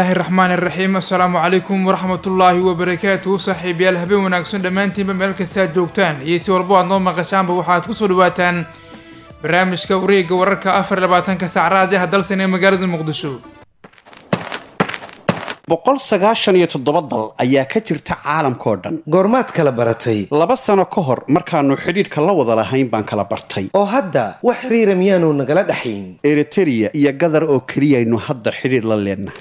illaahi raxmaan iraxiim assalaamu calaykum waraxmatullaahi wabarakaatuhu saaxiibayaal habeen wanaagsan dhammaantiinba meel kasta aad joogtaan iyo si walbo aad noo maqashaanba waxaad kusoo dhawaataan barnaamijka wareegga wararka afar iyo labaatanka saacraad ah dalsan ee magaalada muqdisho boqol sagaashan iyo toddoba dal ayaa ka jirta caalamkao dhan goormaad kala baratay laba sano ka hor markaannu xidhiidhka la wada lahayn baan kala bartay oo hadda wax xiriira miyaanu nagala dhaxayn eritereya iyo gadar oo keliyaynu hadda xidhiidh la leennahay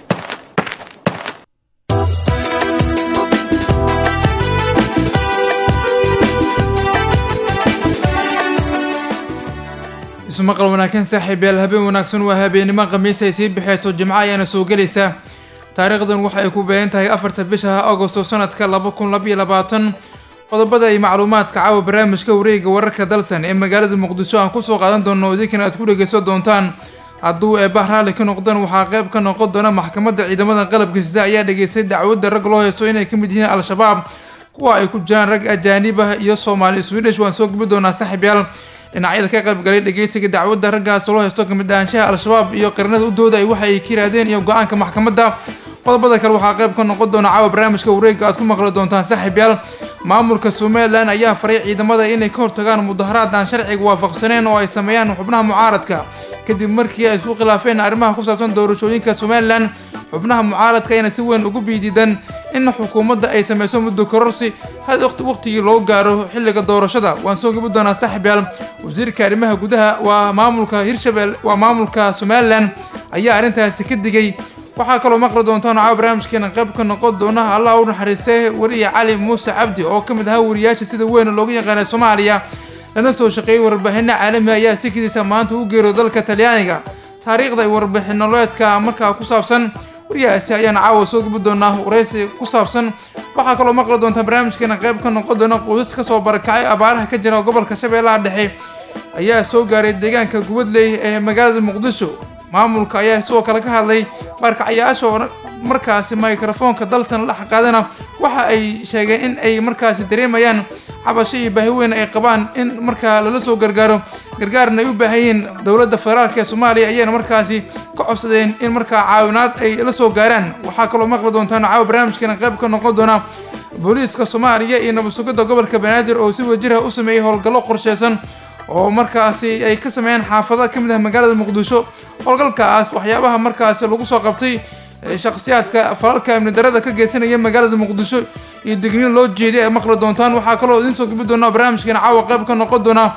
ismaqal wanaagsan saaxiibayaal habeen wanaagsan waa habeennimo khamiis ay sii bixeyso jimco ayaana soo gelaysa taariikhdan waxa ay ku beegan tahay afarta bisha agosto sanadka laba kun labaiyo labaatan qodobada iyo macluumaadka caawa barnaamijka wareegga wararka dalsan ee magaalada muqdisho aan kusoo qaadan doono idinkan aad ku dhegeysan doontaan hadduu eebah raalli ka noqdaan waxaa qayb ka noqon doona maxkamadda ciidamada qalabka sida ayaa dhageystay dacwadda rag loo haysto inay ka mid yihiin al-shabaab kuwa ay ku jiraan rag ajaanib ah iyo soomaali swedish waan soo gabi doonaa saaxiibyaal dhinacyada ka qaybgalay dhegeysiga dacwadda raggaas loo haysto kamid ahaanshaha al-shabaab iyo qaranada u dooda ay waxa ay ka yirahdeen iyo go-aanka maxkamadda qodobada kale waxaa qayb ka noqon doona caawa barnaamijka wareegga aad ku maqli doontaan saaxiibyaal maamulka somalilan ayaa faray ciidamada inay ka hortagaan mudaharaad aan sharciga waafaqsaneen oo ay sameeyaan xubnaha mucaaradka kadib markii ay isku khilaafeen arrimaha ku saabsan doorashooyinka somalilan xubnaha mucaaradka ayna si weyn ugu biididan in xukuumadda ay sameyso muddo kororsi had waqtigii loo gaaro xilliga doorashada waan soo gabi doonaa saaxiibyaal wasiirka arrimaha gudaha waa maamulka hirshabelle waa maamulka somalilan ayaa arrintaasi ka digay waxaa kaloo maqli doontaan caawa barnaamijkeena qayb ka noqon doona allah u naxariistay wariya cali muuse cabdi oo ka mid ahaa wariyaasha sida weyn loogu yaqaanay soomaaliya lana soo shaqeeyey warbixino caalami ayaa sikidiisa maanta u geero dalka talyaaniga taariikhda iyo warbixinoleedka markaa ku saabsan wariyahaasi ayaana caawa soo gubi doonaa waraysi ku saabsan waxaa kaloo maqli doontaa barnaamijkeena qayb ka noqon doona qoysas kasoo barakacay abaaraha ka jira gobolka shabeellaha dhexe ayaa soo gaaray deegaanka gubadley ee magaalada muqdisho maamulka ayaa sidoo kale ka hadlay baarkacyaasha oo markaasi microfoonka daltan la xaqaadana waxa ay sheegeen in ay markaasi dareemayaan cabasho iyo baahi weyn ay qabaan in markaa lala soo gargaaro gargaarna ay u baahan yihiin dowladda federaalk ee soomaaliya ayayna markaasi ka codsadeen in markaa caawinaad ay la soo gaaraan waxaa kaloo maqli doontaan caawa barnaamijkeena qayb ka noqon doona booliiska soomaaliya iyo nabad sugidda gobolka banaadir oo si wajirah u sameeyey howlgallo qorsheysan oo markaasi ay ka sameeyeen xaafada ka mid ah magaalada muqdisho howlgalkaas waxyaabaha markaasi lagu soo qabtay shakhsiyaadka falalka amni darada ka geysanaya magaalada muqdisho iyo digniin loo jeeday ay maqli doontaan waxaa kaloo idiin soo gabi doona barnaamijkeena caawa qayb ka noqon doona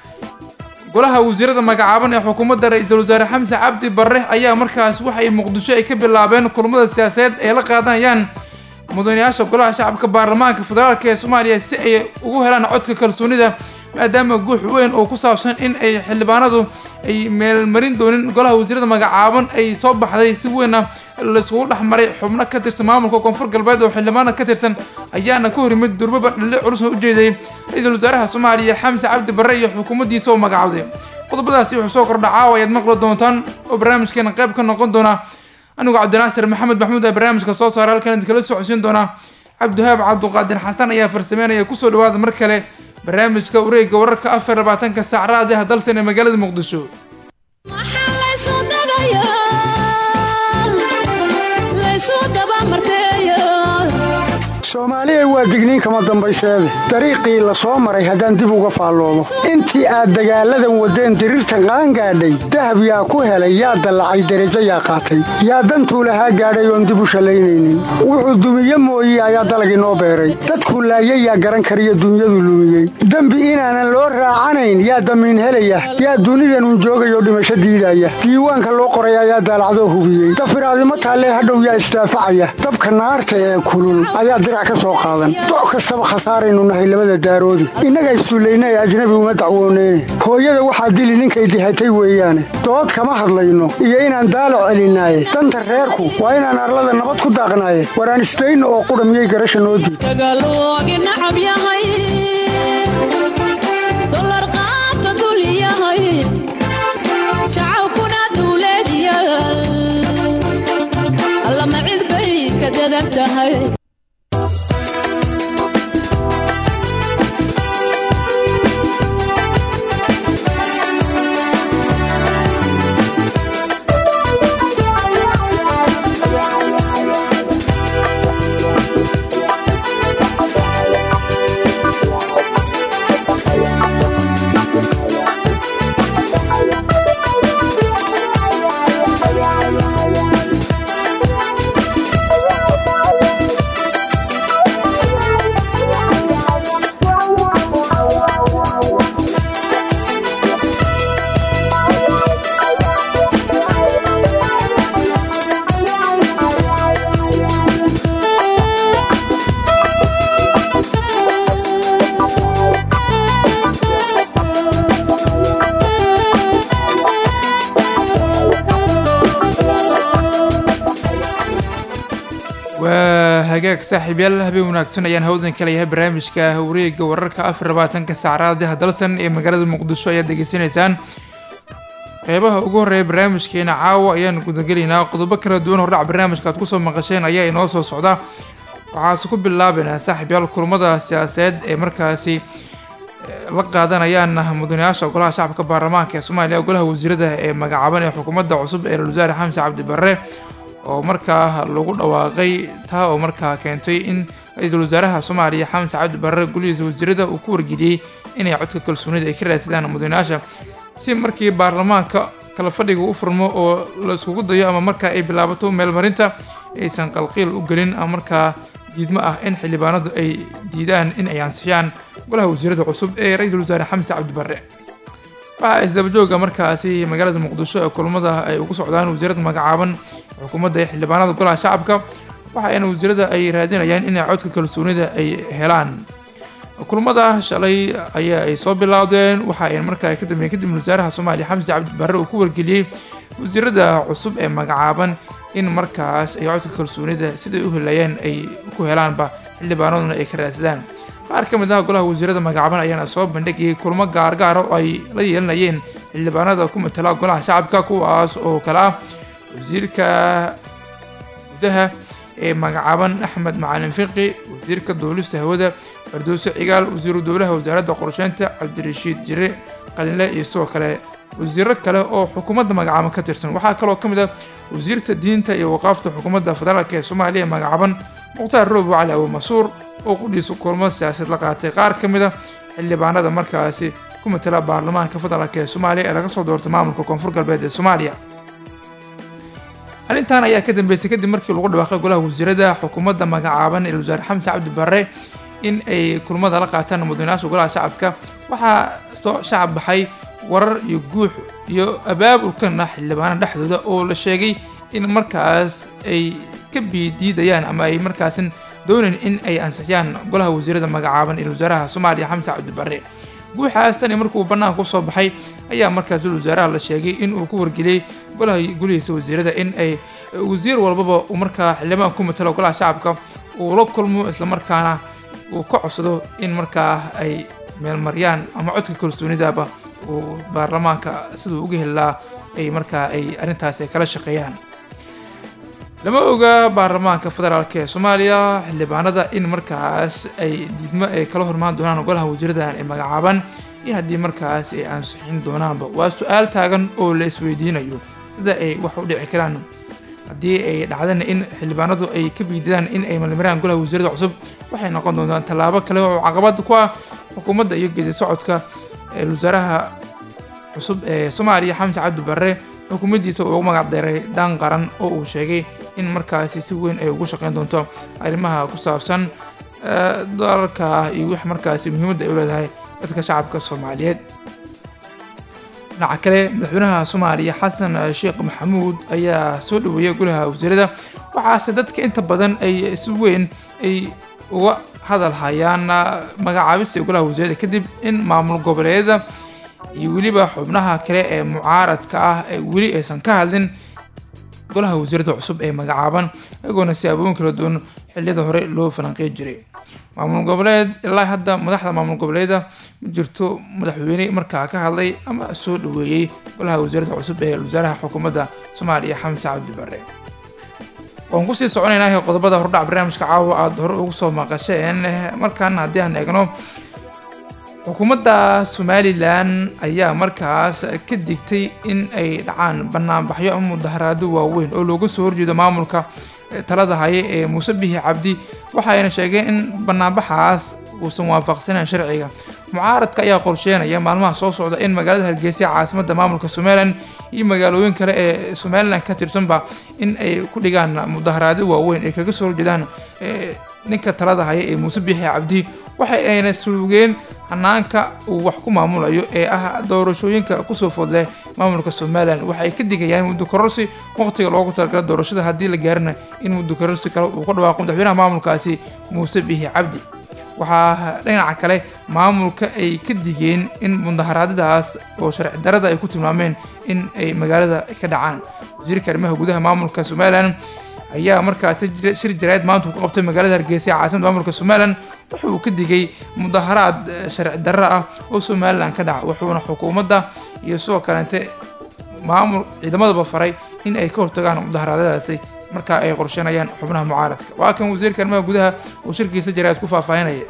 golaha wasiirada magacaaban ee xukuumadda ra-iisul wasaare xamse cabdi barre ayaa markaas waxay muqdisho ay ka bilaabeen kulmada siyaasadeed ay la qaadanayaan mudanayaasha golaha shacabka baarlamaanka federaalk ee soomaaliya si ay ugu helaan codka kalsoonida maadaama guux weyn oo ku saabsan in ay xildhibaanadu ay meelmarin doonin golaha wasiirada magacaaban ay soo baxday si weynna laiskugu dhex maray xubno ka tirsan maamulka koonfur galbeed oo xildhibaana ka tirsan ayaana ka hor yimid durbaba dhali culusna u jeeday ra-iisul wasaaraha soomaaliya xamse cabdi barre iyo xukuumaddiisa oo magacawday qodobadaasi wuxuu soo kordha caawa ayaad maqli doontaan oo barnaamijkeena qayb ka noqon doona anigu cabdinaasir maxamed maxmuud aa barnaamijka soo saara halkan idinkala socodsiin doona cabdihaab cabduqaadir xasan ayaa farsameynaya kusoo dhawaada mar kale barnaamijka wareegga wararka afar labaatanka saac raadiha dalsan ee magaalada muqdisho soomaaliya waa digniin kama dambayseede dariiqii la soo maray haddaan dib uga faalloomo intii aad dagaalladan waddeen diriirtan qaangaadhay dahab yaa ku helay yaa dallacay derajo yaa qaatay yaa dantuu lahaa gaadhay oon dib u shallaynaynin wuxuu dumiye mooye ayaa dalagii noo beeray dadku laayay yaa garan kariyo dunyadu lumiyey dembi inaanan loo raacanayn yaa damiin helaya yaa dunidanun joogayoo dhimasho diidaya diiwaanka loo qoray ayaa daalacdoo hubiyey dafiraadimo taallee hadhow yaa isdaafacaya dabka naarta ee kulul ayaa dirac ka soo qaadan doc kastaba khasaaraynu nahay labada daaroodi innaga issullayna ee ajnabi uma dacwooneyne hooyada waxaa dili ninkay dihatay weeyaane dood kama hadlayno iyo inaan daalac celinaaye danta reerku waa inaan arlada nabad ku daaqnaaye waraan isdayno oo qudha miyay garasha noo diid hagaag saaxiibyaal habeen wanaagsan ayaan hawdan ka leeyahay barnaamijka wareega wararka afar labaatanka saacadaha dalsan ee magaalada muqdisho ayaad degeysanaysaan qeybaha ugu horreeya barnaamijkeena caawa ayaan gudagelaynaa qodobo kala duwan hordhac barnaamijka aad kusoo maqasheen ayaa inoo soo socda waxaase ku bilaabaynaa saaxiibyaal kulamada siyaasadeed ee markaasi la qaadanayaan mudanayaasha golaha shacabka baarlamaanka ee soomaaliya golaha wasiirada ee magacaaban ee xukuumadda cusub ee ra-iisul wasaare xamse cabdi barre oo markaa lagu dhawaaqay taa oo markaa keentay in ra-iisul wasaaraha soomaaliya xamse cabdi barre golihiisa wasiirada uu ku wargeliyey inay codka kalsoonida ay ka raadsadaan mudanayaasha si markii baarlamaanka kala fadhiga u furmo oo la iskugu dayo ama markaa ay bilaabato meelmarinta aysan qalqiil u gelin ama markaa diidmo ah in xildhibaanadu ay diidaan in ay ansixiyaan golaha wasiirada cusub ee ra-iisul wasaare xamse cabdi barre waxaa isdabajooga markaasi magaalada muqdisho ee kulamada ay ugu socdaan wasiirada magacaaban xukuumadda ee xildhibaanada golaha shacabka waxaana wasiirada ay raadinayaan inay codka kalsoonida ay helaan kulamada shalay ayaa ay soo bilaawdeen waxa ay markaa ka dambeeyeen kadib wasaaraha soomaaliya xamse cabdi barre uu ku wargeliyey wasiirada cusub ee magacaaban in markaas ay codka kalsoonida siday u helayeen ay ku helaanba xildhibaanaduna ay ka raadsadaan qaar ka mid ah golaha wasiirada magacaaban ayaana soo bandhigayay kulmo gaargaara oo ay la yeelanayeen xildhibaanada ku matala golaha shacabka kuwaas oo kale ah wasiirka gudaha ee magacaaban axmed macalin fiqi wasiirka duulista hawada fardoose cigaal wasiiru dowlaha wasaaradda qorsheynta cabdirashiid jire qalinle iyo sidoo kale wasiiro kale oo xukuumadda magacaaban ka tirsan waxaa kaloo ka mid ah wasiirta diinta iyo waqaafta xukuumadda federaalk ee soomaaliya ee magacaaban mukhtaar roobo cali abu masuur oo qudhiisa kulmo siyaasad la qaatay qaar ka mid a xildhibaanada markaasi ku matala baarlamaanka federaalk ee soomaaliya ee laga soo doortay maamulka koonfur galbeed ee soomaaliya arrintan ayaa ka dambeysay kadib markii lagu dhawaaqay golaha wasiirada xukuumadda magacaaban ee wasaare xamse cabdi barre in ay kulmada la qaataan mudanayaasha golaha shacabka waxaa soo shacab baxay warar iyo guux iyo abaabulkan ah xildhibaanada dhexdooda oo la sheegay in markaas ay ka biidiidayaan ama ay markaasin doonayn in ay ansixiyaan golaha wasiirada magacaaban ee wasaaraha soomaaliya xamse cabdi barre guuxaas tani markuu bannaanka usoo baxay ayaa markaas wasaaraha la sheegay in uu ku wargeliyey golaha golihiisa wasiirada in ay wasiir walbaba uu markaa xildhibaan ku matalo golaha shacabka uu la kulmo islamarkaana uu ka codsado in markaa ay meelmaryaan ama codka kalsoonidaba uu baarlamaanka siduu uga helaa ay markaa ay arrintaasi ay kala shaqeeyaan lama oga baarlamaanka federaalk ee soomaaliya xildhibaanada in markaas ay diidmo ay kala hormaan doonaan golaha wasiiradan ee magacaaban iyo haddii markaas ay ansixin doonaanba waa su-aal taagan oo la isweydiinayo sida ay wax u dhici karaan haddii ay dhacdana in xildhibaanadu ay ka biididaan in ay malmaraan golaha wasiirada cusub waxay noqon doontaan tallaabo kale oo caqabad ku ah xukuumadda iyo geedi socodka wasaaraha cusub ee soomaaliya xamse cabdi barre xukuumaddiisa uu ugu magac deeray daan qaran oo uu sheegay in markaasi si weyn ay ugu shaqeyn doonto arrimaha ku saabsan dalalka iyo wix markaasi muhiimadda ay u leedahay dadka shacabka soomaaliyeed dhinaca kale madaxweynaha soomaaliya xasan sheekh maxamuud ayaa soo dhaweeyay golaha wasiirada waxaase dadka inta badan ay si weyn ay uga hadal hayaan magacaabista golaha wasiirada kadib in maamul goboleedyada iyo weliba xubnaha kale ee mucaaradka ah ee weli aysan ka hadlin golaha wasiirada cusub ee magacaaban iyagoona siyaabooyin kala duwan xilliyada hore loo falanqey jiray maamul goboleed ilaa hadda madaxda maamul goboleeda ma jirto madaxweyne markaa ka hadlay ama soo dhaweeyey golaha wasiirada cusub ee wasaaraha xukuumadda soomaaliya xamse cabdi barre waan kusii soconaynaa qodobada hordhac barnaamijka caawa aada hore ugu soo maqasheen markan haddii aan eegno xukuumadda somalilan ayaa markaas ka digtay in ay dhacaan banaanbaxyo ama mudaharaado waaweyn oo looga soo horjeedo maamulka talada haya ee muuse bihi cabdi waxayna sheegeen in banaanbaxaas uusan waafaqsanayn sharciga mucaaradka ayaa qorsheynaya maalmaha soo socda in magaalada hargeysa caasimadda maamulka somalilan iyo magaalooyin kale ee somalilan ka tirsanba in ay ku dhigaan mudaharaado waaweyn ay kaga soo horjeedaan ninka talada haya ee muuse biixi cabdi waxa ayna suugeen hanaanka uu wax ku maamulayo ee ah doorashooyinka kusoo foodle maamulka somalilan waxa ay ka digayaan muddo kororsi waqtiga loogu talagala doorashada haddii la gaarina in muddo kororsi kale uu ka dhawaaqo madaxweynaha maamulkaasi muuse biixi cabdi waxaa dhinaca kale maamulka ay ka digeen in mudaharaadadaas oo sharci darada ay ku tilmaameen in ay magaalada ka dhacaan wasiirka arrimaha gudaha maamulka somalilan ayaa markaasi shir jaraa'id maanta ku qabtay magaalada hargeysa ee caasimada maamulka somalilan wuxuu ka digay mudaharaad sharci darro ah oo somalilan ka dhaca wuxuuna xukuumadda iyo sidoo kaleente maamul ciidamadaba faray in ay ka hortagaan mudaharaadyadaasi markaa ay qorsheynayaan xubnaha mucaaradka waa kan wasiirka arrimaha gudaha uu shirkiisa jaraa'id ku faahfaahinaya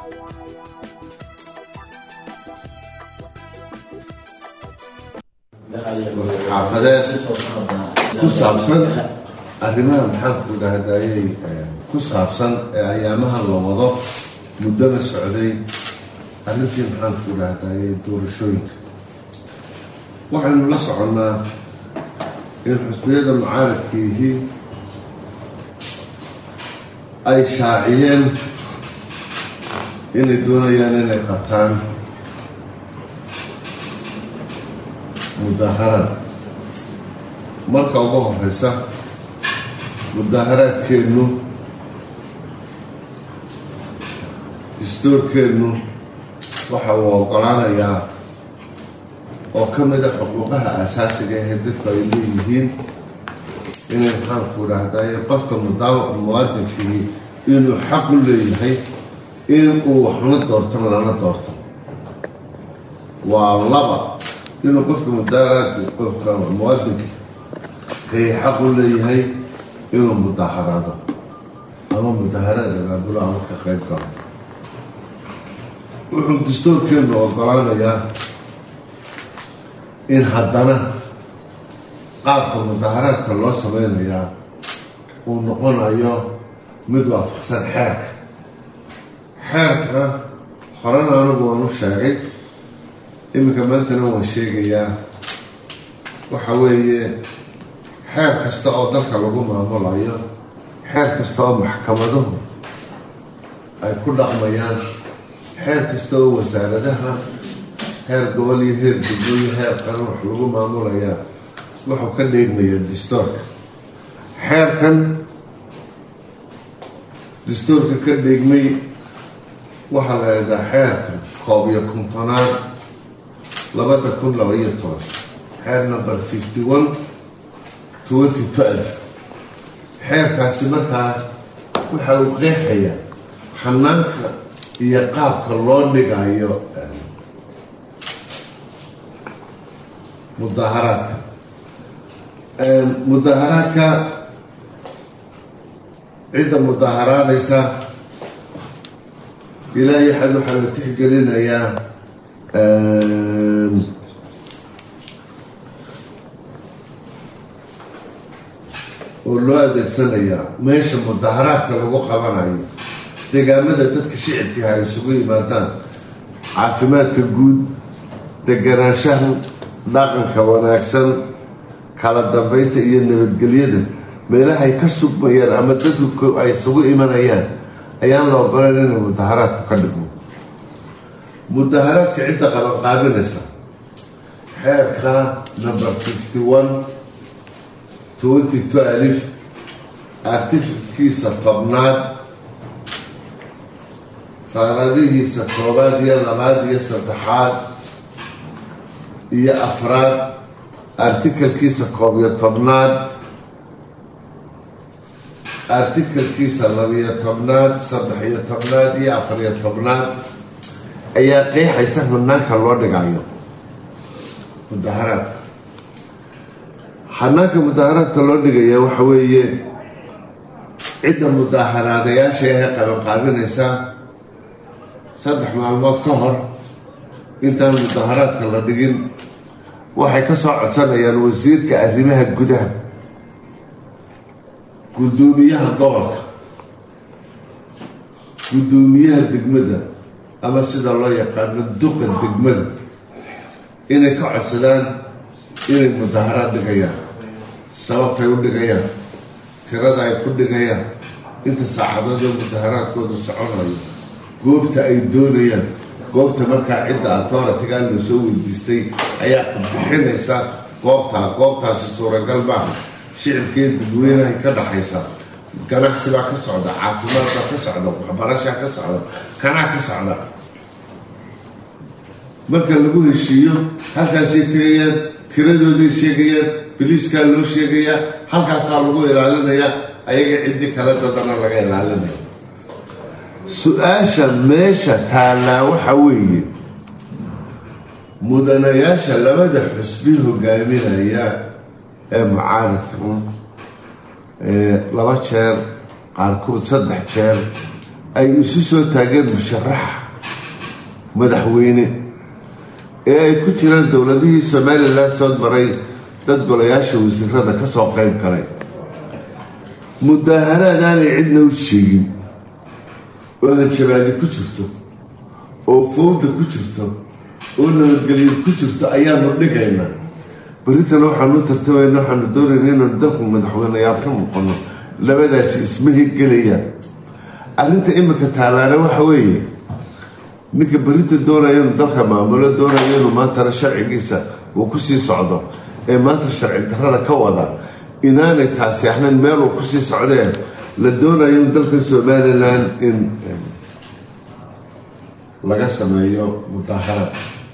xaafadeed ku saabsan arrimaha maxaanku dhahdayay ku saabsan ee ayaamaha la wado muddada socday arrintii maxaanku dhahdayay doorashooyinka waxaynu la soconnaa in xusbiyada mucaaradkiihii ay shaaciyeen inay doonayaan inay qabtaan mudaharaad marka ugu horeysa mudaharaadkeennu dastuurkeennu waxa uu ogolaanayaa oo ka mid a xuquuqaha asaasiga ahee dadku ay leeyihiin inay maxaanku dhahdaye qofka muwaadinkii inuu xaq u leeyahay in uu waxna doortan lana doorto waa laba inuu qofka mudaharaadka qofka muwaadinka kay xaq u leeyahay inuu mudaharaado ama mudaharaad abaabulo ama ka qayb galo wuxuu dastuurkeenu ogolaanayaa in haddana qaabka mudaharaadka loo sameynayaa uu noqonayo mid waafaqsan xeerka xeerka horena anigu waan u sheegay iminka maantana waan sheegayaa waxa weeye xeer kasta oo dalka lagu maamulayo xeer kasta oo maxkamaduhu ay ku dhaqmayaan xeer kasta oo wasaaradaha heer gobol iyo heer degmo iyo heer qaran wax lagu maamulayaa wuxuu ka dheegmayaa dastuurka xeerkan dastuurka ka dheegmay waxaa la yidhahaa xeerka koob iyo kontonaad labada kun laba iyo toban xeer number fifty one twenty twelve xeerkaasi markaa waxa uu qeexayaa xanaanka iyo qaabka loo dhigayo mudaharaadka mudaharaadka cidda mudaharaadaysa ilaa iyo xad waxaa la tixgelinayaa oo loo adeegsanayaa meesha mudaharaadka lagu qabanayo deegaamada dadka shicibkiiha ay isugu yimaadaan caafimaadka guud deganaanshaha dhaqanka wanaagsan kala dambeynta iyo nabadgelyada meelahay ka sugmayaan ama dadku ay isugu imanayaan ayaan la ogolan inay mudaharaadku ka dhigmo mudaharaadka cidda qabanqaabinaysa xeerka number fifty one twenty two alif artifickiisa tobnaad faaradihiisa koobaad iyo labaad iyo saddexaad iyo afraad artikalkiisa koob iyo tobnaad artikalkiisa labiyo tobnaad saddex iyo tobnaad iyo afar iyo tobnaad ayaa qeexaysa hanaanka loo dhigayo mudaharaadka xanaanka mudaharaadka loo dhigaya waxa weeye cidda mudaharaadayaasha ahee qabanqaabinaysa saddex maalmood ka hor intaan mudaharaadka la dhigin waxay ka soo codsanayaan wasiirka arrimaha gudaha guddoomiyaha gobolka guddoomiyaha degmada ama sida loo yaqaano duqa degmada inay ka codsadaan inay mudaharaad dhigayaan sababtay u dhigayaan tirada ay ku dhigayaan inta saacadood oo mudaharaadkoodu soconayo goobta ay doonayaan goobta markaa cidda authority-ga loo soo weydiistay ayaa bixinaysa goobtaa goobtaasi suuragal maaha shicibkee dadweynahay ka dhaxaysa ganacsi baa ka socda caafimaad baa ka socda waxbarashaa ka socda kanaa ka socda marka lagu heshiiyo halkaasay tegayaan tiradooday sheegayaan biliiskaa loo sheegayaa halkaasaa lagu ilaalinayaa ayaga ciddii kale dadana laga ilaalinayo su-aasha meesha taallaa waxa weeye mudanayaasha labada xusbi hogaaminaya ee mucaaridka laba jeer qaarkood saddex jeer ay isu soo taageen musharaxa madaxweyne ee ay ku jiraan dowladihii somalilan soo maray dad golayaasha wasiirada ka soo qayb galay mudaaharaad aanay cidna u sheegin oo hanjabaadi ku jirto oo fowda ku jirto oo nabadgelyo ku jirto ayaanu dhigaynaa beritana waxaanu tartamayna waxaanu doonayna inaanu dalku madaxweyneyaal ka muuqano labadaasi isma hirgelayaan arrinta imika taalaana waxa weeye ninka berita doonaya inuu dalka maamulo doonaya inuu maantana sharcigiisa uu kusii socdo ee maanta sharci darrada ka wada inaanay taasi ahayn meel uu kusii socdeen la doonayo in dalkan somalilan in laga sameeyo mudaaharaad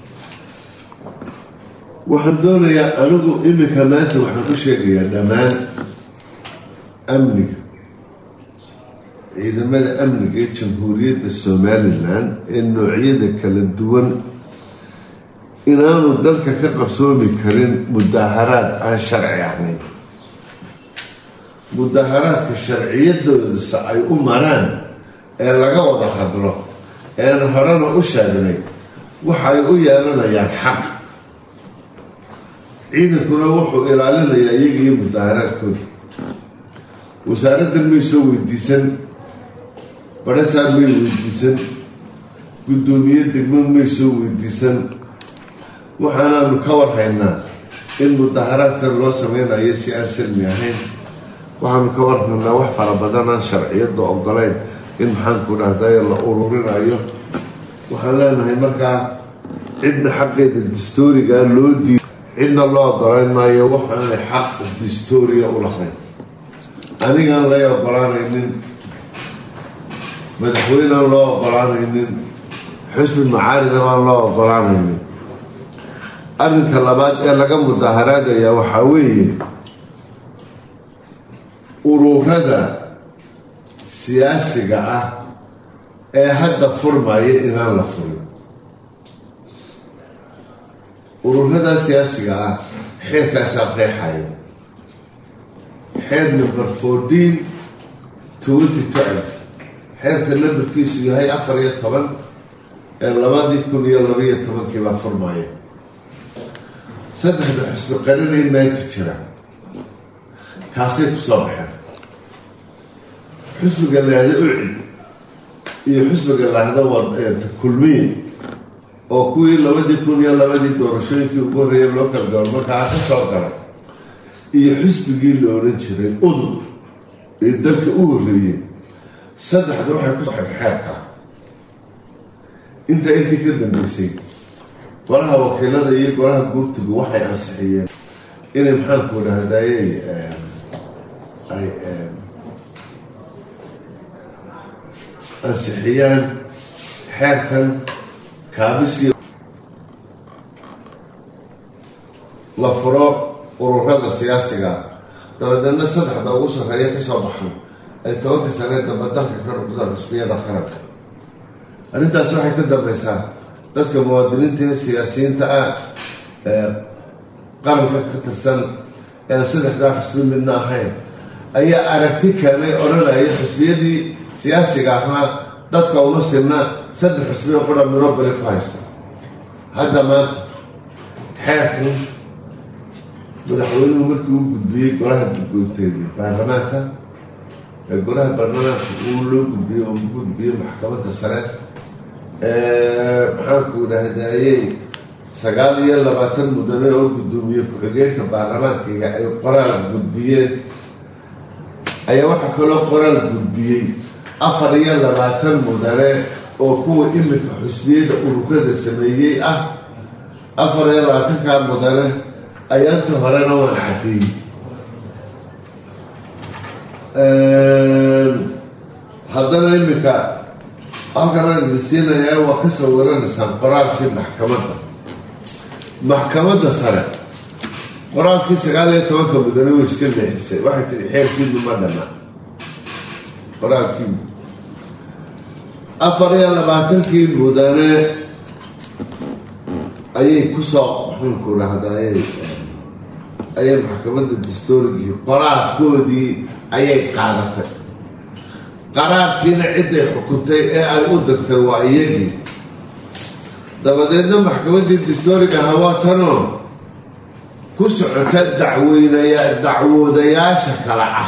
waxaan doonayaa anigu iminka maanta waxaan ku sheegayaa dhammaan amniga ciidamada amniga ee jamhuuriyadda somalilan ee noocyada kala duwan inaanu dalka ka qabsoomi karin mudaaharaad aan sharci ahayn mudaaharaadka sharciyadoodasa ay u maraan ee laga wada hadlo ean horena u sheegnay waxay u yeelanayaan xaq ciidankuna wuxuu ilaalinayaa iyaga iyo mudaaharaadkooda wasaaraddan may soo weydiisan badhasaar may weydiisan guddoomiye degmo may soo weydiisan waxaanaanu ka warhaynaa in mudaaharaadkan loo sameynayo si aan salmi ahayn waxaanu ka warhaynaa wax fara badan aan sharciyadda ogolayn in maxaanku dhahdayo la ururinayo waxaan leenahay markaa cidna xaqeeda distoorigaa loo diido cidna loo ogolayn maayo waxaanay xaq distooriya u lahayn anigaan lay ogolaanaynin madaxweyneaan loo ogolaanaynin xusbi macaarida baan loo ogolaanaynin arrinka labaad ee laga mudaaharaadaya waxaa weeye ururada siyaasiga ah ee hadda furmaya inaan la furin ururada siyaasiga ah xeerkaasaa qeexaya xeer number fourteen twenty twelve xeerka lambarkiisu yahay afar iyo toban ee labadii kun iyo labaiyo tobankii baa furmaya saddexda xusbi qarinay maanta jira kaasay ku soo baxeen xusbiga laahda ucid iyo xusbiga laahda wata kulmiye oo kuwii labadii kun iyo labadii doorashooyinkii ugu horreeyay local govermarkaa ka soo galay iyo xusbigii la odhan jiray udub ee dalka u horreeyey saddexda waxay ku soxeen xeerka inta intii ka dambeysay golaha wakiilada iyo golaha guurtigu waxay ansixiyeen inay maxaanku dhahdaayey ay ansixiyaan xeerkan kaabisi la furo ururada siyaasiga dabadeedna saddexda ugu sarreeya kasoo baxan ay tobanka sanee dambe dalka ka noqdaan xusbiyada qaranka arrintaasi waxay ka dambeysaa dadka muwaadiniinta ee siyaasiyiinta ah ee qaranka ka tirsan ean saddexdaa xusbi midna ahayn ayaa aragti keenay odhanaya xusbiyadii siyaasiga ahaa dadka uma sibna saddex xusbiyo qura miro beri ku haysta hadda maanta xeerkan madaxweynuhu markii uu gudbiyey golaha gudgoonteedii baarlamaanka ee golaha baarlamaanka uu loo gudbiyey oo gudbiyey maxkamadda sare maxaanku dhahdaayey sagaal iyo labaatan mudane oo guddoomiye ku-xigeenka baarlamaanka iyo ay qoraal gudbiyeen ayaa waxaa kaloo qoraal gudbiyey afar iyo labaatan mudane oo kuwa iminka xusbiyada ururada sameeyey ah afar iyo labaatankaa mudane ayaanta horena waan cadeeyey haddana iminka halkanaan idin siinayaa waa ka sawiranaysaan qoraalkii maxkamadda maxkamadda sare qoraalkii sagaal iyo tobanka mudane way iska leexisay waxay tihi xeerkiinu ma dhana qoraalkii afar iyo labaatankii mudane ayay kusoo maxaanku dhahdaayay ayay maxkamadda dastoorigii qoraalkoodii ayay qaadatay qaraarkiina ciday xukuntay ee ay u dirtay waa iyagii dabadeedna maxkamaddii dastooriga hawaatanoo ku socota dacweynaya dacwoodayaasha kale ah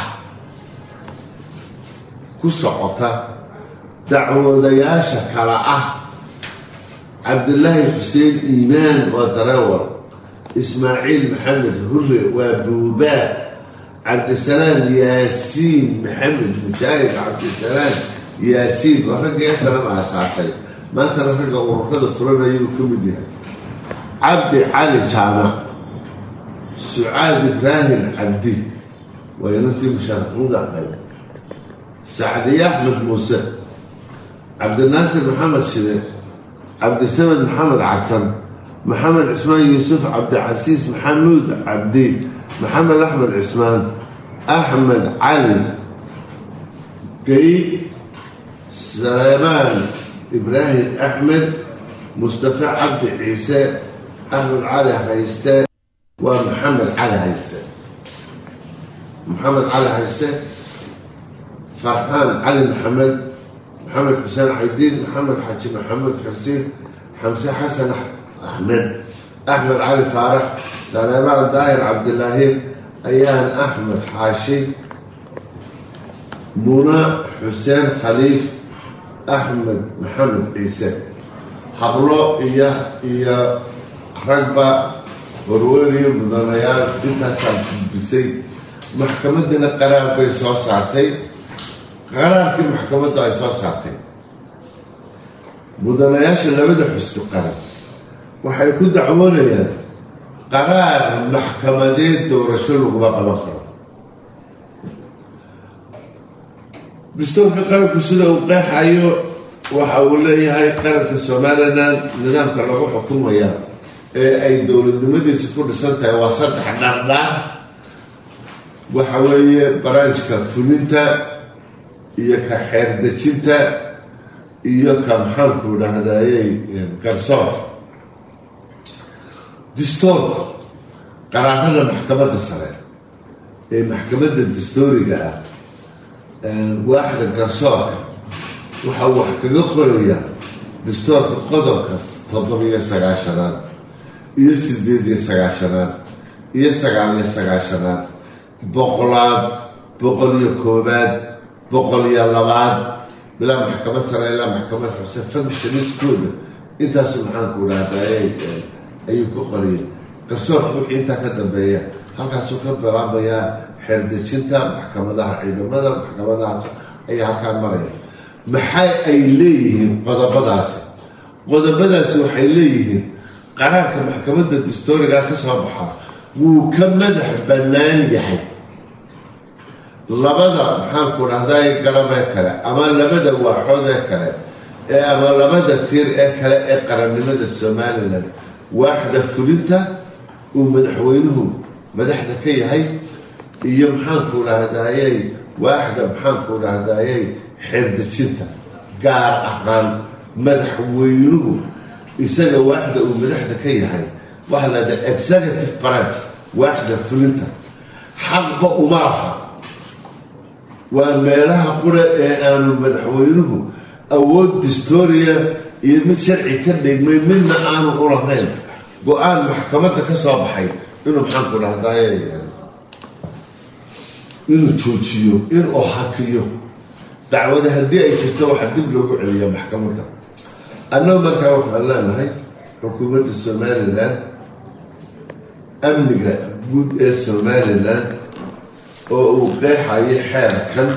ku socota dacwoodayaasha kale ah cabdilaahi xuseen iimaan waa dareewar ismaaciil maxamed hure waa buubaa cabdisalaam yaasiin maxamed mujaahid cabdisalaam yaasiin waa ragga esalam aasaasay maantana ragga ururada furanayuu ka mid yahay cabdi cali jaamac sucaad ibraahim cabdi waa inantii mushaaraxmuda ahayd sacdiye axmed muuse cabdinaasir maxamed shide cabdisamed maxamed carsan maxamed cismaan yuusuf cabdicasiis maxamuud cabdi maxamed axmed cismaan axmed cali gayb saleemaan ibraahim axmed mustafa cabdi ciise axmed cali hayste waa maxamed cali hayste maxamed cali hayste farxaan cali maxamed maxamed xuseen caydiin maxamed xaaji maxamuud xursiin xamse xasan axmed axmed cali faarax saleemaan daahir cabdilaahi ayaan axmed xaashi muna xuseen khaliif axmed maxamed ciise hablo iyo iyo ragba warweyniyo mudanayaal intaasaa gudbisay maxkamadiina qaraar bay soo saartay qaraarkii maxkamaddu ay soo saartay mudanayaasha labada xusbi qaran waxay ku dacwoonayaan qaraar maxkamadeed doorasho laguma qaban karo dastuurka qaranku sida uu qeexayo waxa uu leeyahay qaranka somalilan nidaamka lagu xukumaya ee ay dowladnimadiisa ku dhisan tahay waa saddex dhardhaar waxa weeye baraanjka fulinta iyo ka xeerdejinta iyo ka maxaanku dhahdayey garsoor distoorka qaraarada maxkamadda sare ee maxkamadda dastooriga ah waaxda garsoorka waxa uu wax kaga qoraya dastoorka qodobka toddobiyo sagaashanaad iyo sideed iyo sagaashanaad iyo sagaal iyo sagaashanaad boqolaad boqol iyo koobaad boqol iyo labaad bilaa maxkamad sare ilaa maxkamad xuse functioniskooda intaasu maxaanku dhahdaayay ayuu ku qoriyay garsoorka wixii intaa ka dambeeya halkaasuu ka bilaamayaa xeerdejinta maxkamadaha ciidamada maxkamadahaas ayaa halkaa maraya maxay ay leeyihiin qodobadaasi qodobadaasi waxay leeyihiin qaraarka maxkamadda dastooriga ka soo baxaa wuu ka madax bannaan yahay labada maxaanku dhahday garabee kale ama labada waaxood ee kale ee ama labada tiir ee kale ee qarannimada somalilan waaxda fulinta uu madaxweynuhu madaxda ka yahay iyo maxaanku dhahdayey waaxda maxaanku dhahdayey xeerdejinta gaar ahaan madaxweynuhu isaga waaxda uu madaxda ka yahay waxaa lahada executive branch waaxda fulinta xaqba uma laha waa meelaha qura ee aanu madaxweynuhu awood distoria iyo mid sharci ka dhigmay midna aanu u lahayn go-aan maxkamadda ka soo baxay inuu maxaanku dhahdaye inuu joojiyo inuu hakiyo dacwada haddii ay jirto waxaa dib loogu celiya maxkamadda annagu markaa waxaan leenahay xukuumadda somalilan amniga guud ee somalilan oo uu qeexayo xeerkan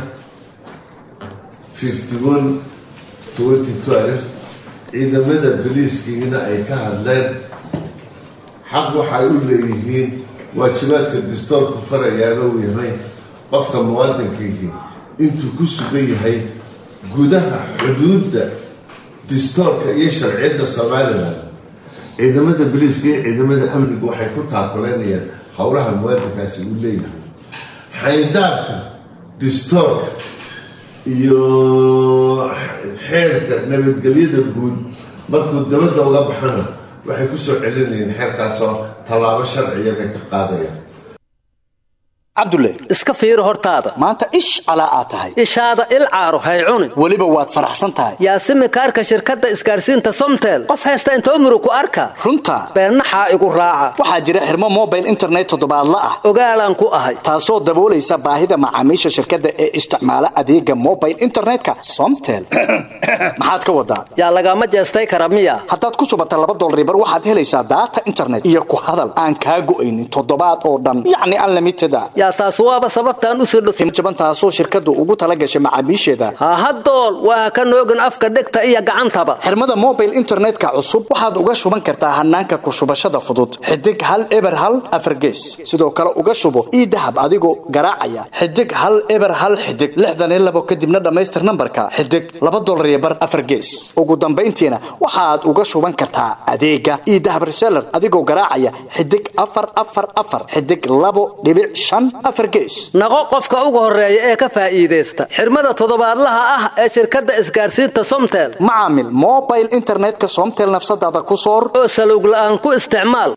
fifty one twenty twelve ciidamada boliiskiina ay ka hadleen xaq waxay u leeyihiin waajibaadka dastoorku farayaana uu yahay qofka muwaadinkiihi intuu ku sugan yahay gudaha xuduudda dastoorka iyo sharciyadda somalilan ciidamada boliiska iyo ciidamada amnigu waxay ku taakuleynayaan howlaha muwaadinkaasi uu leeyahay xayndaabka dastoorka iyo xeerka nabadgelyada guud markuu dabadda uga baxana waxay ku soo celinayeen xeerkaasoo tallaabo sharciya bay ka qaadayaan cabdulle iska fiiri hortaada maanta ish calaa aad tahay ishaada il caaro hay cunin weliba waad faraxsan tahay yaasimi kaarka shirkadda isgaarsiinta somtel qof haysta intoo murug ku arka runta beennaxaa igu raaca waxaa jira xirmo mobile internet toddobaadla ah ogaalaan ku ahay taasoo daboolaysa baahida macaamiisha shirkadda ee isticmaala adeega mobile internetka somtel maxaad ka wadaa yaa lagama jeestay kara miya haddaad ku shubata laba dolaribar waxaad helaysaa daata internet iyo ku hadal aan kaa go'aynin toddobaad oo dhan yacni unlimited a yaa taas waaba sababtaan u sirdho jaban taasoo shirkaddu ugu tala gashay macaamiisheeda ha hadool waa ka noogin afka dhegta iyo gacantaba xirmada mobile internetka cusub waxaad uga shuban kartaa hanaanka ku shubashada fudud xidig hal eber hal afargees sidoo kale uga shubo ii dahab adigoo garaacaya xidig hal eber hal xidig lixdan iyo labo kadibna dhammaystir nambarka xidig laba dolar iyo bar afargees ugu dambayntiina waxaad uga shuban kartaa adeega ii dahab reseller adigoo garaacaya xidig afar afar afar xidig labo dhibic shan naqo qofka ugu horeeya ee ka faa'iidaysta xirmada toddobaadlaha ah ee shirkadda isgaarsiinta somtel macaamil mobile internetka somtel nafsadaada ku soor oo salowg la'aan ku isticmaal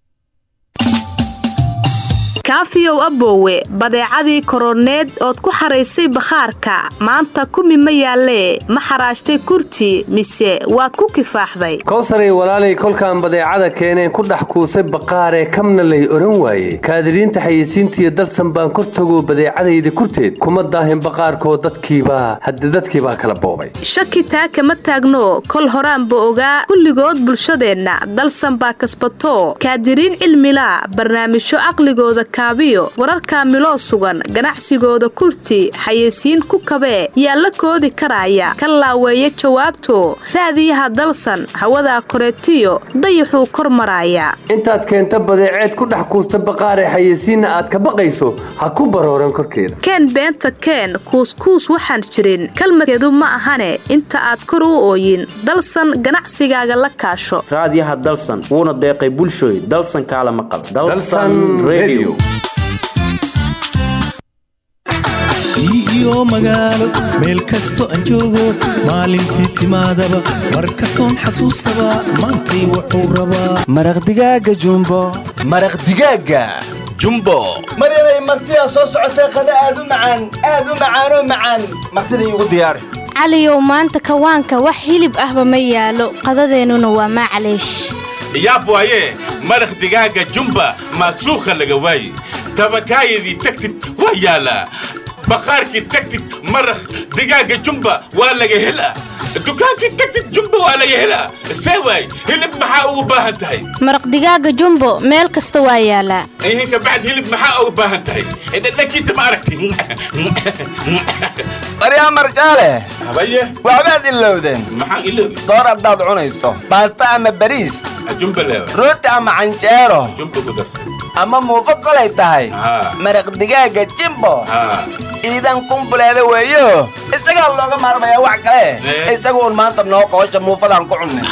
kaafiyow aboowe badeecadii koroneed ood ku xaraysay bakhaarka maanta kumi ma yaallee ma xaraashtay kurti mise waad ku kifaaxday kowsaray walaalay kolkaan badeecada keeneen ku dhex kuusay baqaaree kamna lay odhan waaye kaadiriinta xayeysiintiiyo dalsan baan kor tagoo badeecadayda kurteed kuma daahin baqaarkoo dadkiibaa hadde dadkiibaa kala boobay shaki taa kama taagno kol horaanba ogaa kulligood bulshadeenna dalsan baa kasbatoo kaadiriin cilmilaa barnaamijyo caqligooda kaabiyo wararka miloo sugan ganacsigooda kurti xayeysiin ku kabee yaa la koodi karaya ka laaweeya jawaabto raadiyaha dalsan hawadaa koreetiyo dayaxuu kor maraaya intaad keenta badeeceed ku dhex kuusta baqaaree xayeysiinna aad ka baqayso ha ku barooran korkeeda keen beenta keen kuuskuus waxaan jirin kalmadkeedu ma ahane inta aad kor u ooyin dalsan ganacsigaaga la kaasho raadiyaha dalsan wuuna deeqay bulshooy dalsan kaala maqal iyo magaalo meel kasto aan joogo maalintii timaadaba mar kastoon xasuustaba maantay wuxuu rabaa maraqdigaaga jumbo maraqdigaaga jumbo maryanay martidaa soo socotee qada aad u macaan aad u macaanoo macaan martida iigu diyaari caliyow maanta kawaanka wax hilib ahba ma yaalo qadadeennuna waa maclaysh yaab waaye maraq digaaga jumba maasuukha laga waaye tabakaayadii tagtid waa yaalaa baqaarkii tagtid maraq digaaga jumba waa laga helaa dukaankii tagtid jumba waa laga helaa see waay hilib maxaa ugu baahan tahay maraq digaaga jumbo meel kasta waa yaalaa ihinka bacd hilib maxaa ugu baahan tahay dhadhankiisa ma aragti baryaa marjaale habaye waxbaad ilowdeen maxaan iloobi soor haddaad cunayso baasta ama bariis jumba leewa rooti ama canjeero jumba ku darsan ama muufo kolay tahay maraq digaaga jimbo iidan kumbuleeda weeyo isagaa looga maarmayaa wax kale isaga uun maanta noo qoosha muufadaan ku cunnay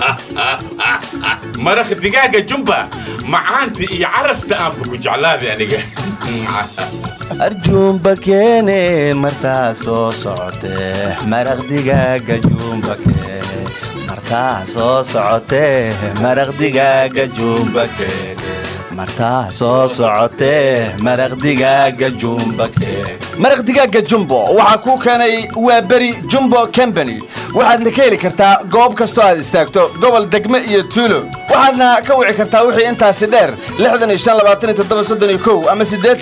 maraq digaaga jumba macaanta iyo carafta aanba ku jeclaaday aniga arjuumba keene martaa soo socotee maraq digaaga juumba keene martaa soo socotee maraq digaaga juumba keene martaa soo socotee maraq digaaga jumba keene maraq digaaga jumbo waxaa kuu keenay waa beri jumbo combany waxaadna ka heli kartaa goob kastoo aad istaagto gobol degme iyo tuulo waxaadna ka wici kartaa wixii intaasi dheer ama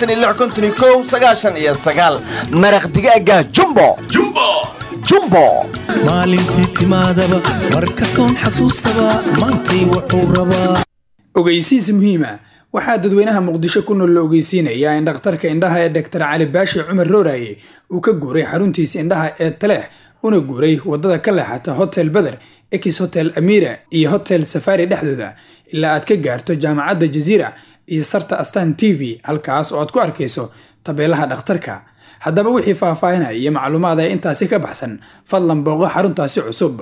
iyo maraq digaaga jumbo jumbo maalintii timaadaba mar kastoon xasuustaba maantay wuxuu rabaa ogeysiis muhiima waxaa dadweynaha muqdisho ku nool la ogeysiinayaa in dhakhtarka indhaha ee doktar cali baashi cumar rooraye uu ka guuray xaruntiisa indhaha ee taleex una guuray wadada ka leexata hotel beder ex hotel amira iyo hotel safari dhexdooda ilaa aad ka gaarto jaamacadda jaziira iyo sarta astan t v halkaas oo aad ku arkayso tabeelaha dhakhtarka haddaba wixii faahfaahinaya iyo macluumaad ee intaasi ka baxsan fadlan booqo xaruntaasi cusub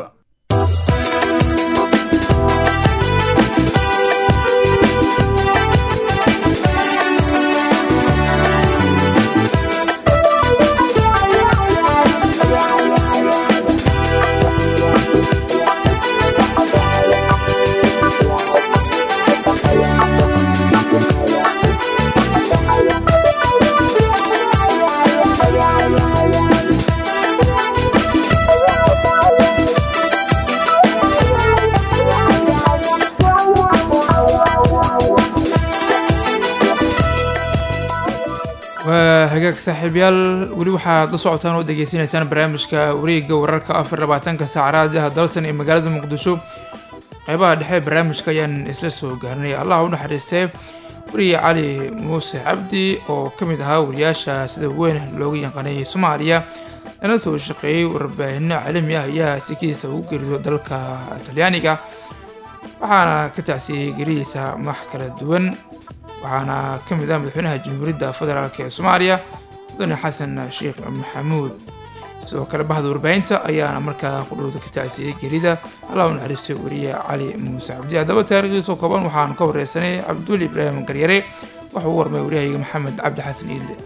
hagaag saaxiibyaal weli waxaad la socotaan oo degeysanaysaan barnaamijka wareegga wararka afar labaatanka saacadaha dalsan ee magaalada muqdisho qeybaha dhexe barnaamijka ayaan isla soo gaarnay allah u naxariistee wariye cali muuse cabdi oo ka mid ahaa wariyaasha sida weyn looga yaqaanay soomaaliya lana soo shaqeeyey warbaahinno caalami ah ayaa sikiisa ugu gerido dalka talyaaniga waxaana ka tacsiyey geridiisa max kala duwan waxaana ka mid ah madaxweynaha jamhuuriyadda federaalk ee soomaaliya mudane xasan sheekh maxamuud sidoo kale bahda warbaahinta ayaana markaa qudhowda ka tacsiyey gerida allah u naxariistay wariye cali muuse cabdi haddaba taariikhdiisoo kooban waxaanu ka wareysanay cabdul ibraahim garyare wuxuu u warmay waryahayga maxamed cabdi xasan iidle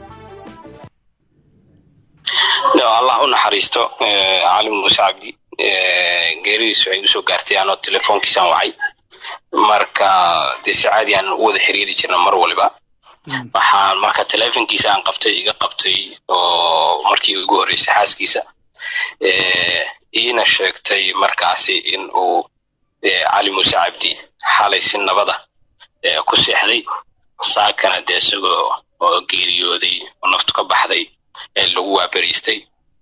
allah u naxariisto cali muuse cabdi geeridiis waxay usoo gaartay anoo telefoonkiisaan wacay marka dee si caadi aan u wada xiriiri jirna mar waliba waxaan marka telefonkiisa aan qabtay iga qabtay oo markii ugu horreysay xaaskiisa iina sheegtay markaasi in uu cali muuse cabdi xalay si nabada ku seexday saakana dee isagoo oo geeriyooday oo naftu ka baxday lagu waaberiistay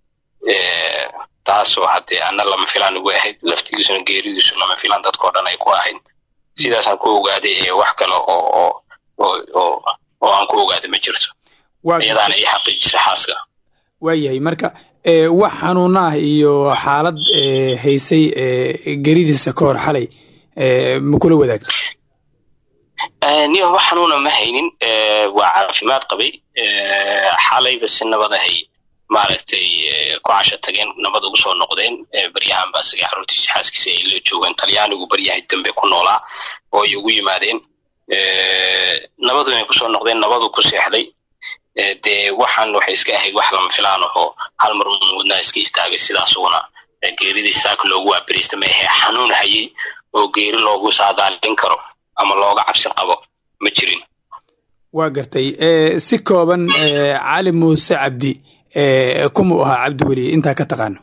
taasoo haddee ana lama filaan ugu ahayd laftigiisuna geeridiisu lama filaan dadkao dhan ay ku ahayd sidaasaan ku ogaaday ee wax kale oo oo oo aan ku ogaaday ma jirto iyadaana ii xaqiijisa xaaska waayahay marka wax xanuuna ah iyo xaalad haysay geridiisa ka hor xalay ma kula wadaagta niyo wax xanuuna ma haynin waa caafimaad qabay xalayba si nabadahay maaragtay ku casho tageen nabad ugu soo noqdeen baryahan ba isaga xaruntiisa xaaskiisa ay la joogeen talyaanigu baryahay dambe ku noolaa oo ay ugu yimaadeen nabadu inay kusoo noqdeen nabadu ku seexday dee waxaan waxay iska ahayd wax lama filaan ahoo hal mar wadnaa iska istaagay sidaasuguna geeridii saaka loogu waaberiista ma ahee xanuun hayay oo geeri loogu saadaalin karo ama looga cabsi qabo ma jirin waa gartay si kooban cali muuse cabdi kumuu ahaa cabdi weli intaa ka taqaano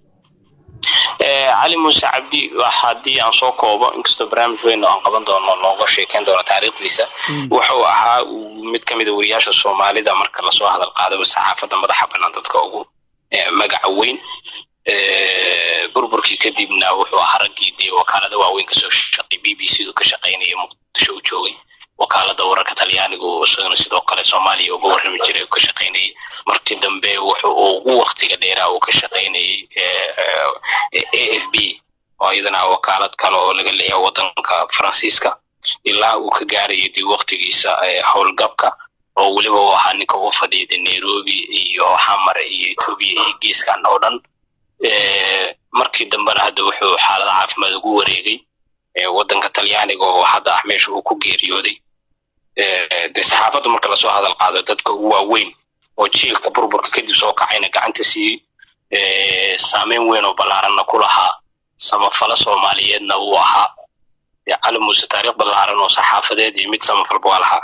cali muuse cabdi haddii aan soo koobo inkastoo barnaamij weyn oo aan qaban doono looga sheekeyn doono taariikhdiisa wuxuu ahaa mid ka mida wariyaasha soomaalida marka lasoo hadal qaadaba saxaafadda madaxa bannaan dadka ugu magaca weyn burburkii kadibna wuxuu ahaa raggii dee wakaalada waaweyn kasoo shaqay b b c du ka shaqaynaya muqdisho u joogay wakaalada wararka talyaaniga oo isagana sidoo kale soomaaliya uga warrami jiray ka shaqaynayay markii dambe wuxuu ugu waktiga dheeraa uu ka shaqaynayay a f b oo iyadana wakaalad kale oo laga leeyahay wadanka faransiiska ilaa uu ka gaarayay dib waktigiisa howlgabka oo weliba uu ahaa ninka ugu fadhiida nairobi iyo xamare iyo etoobiya iyo geeskan oo dhan markii dambena hadda wuxuu xaalada caafimaad ugu wareegay wadanka talyaaniga oo hadda ah meesha uu ku geeriyooday dee saxaafadda marka lasoo hadal qaado dadka ugu waaweyn oo jiilka burburka kadib soo kacayna gacanta siiyey saameyn weyn oo ballaaranna ku lahaa samafalo soomaaliyeedna uu ahaa cali muuse taariikh ballaaran oo saxaafadeed iyo mid samafalba waa lahaa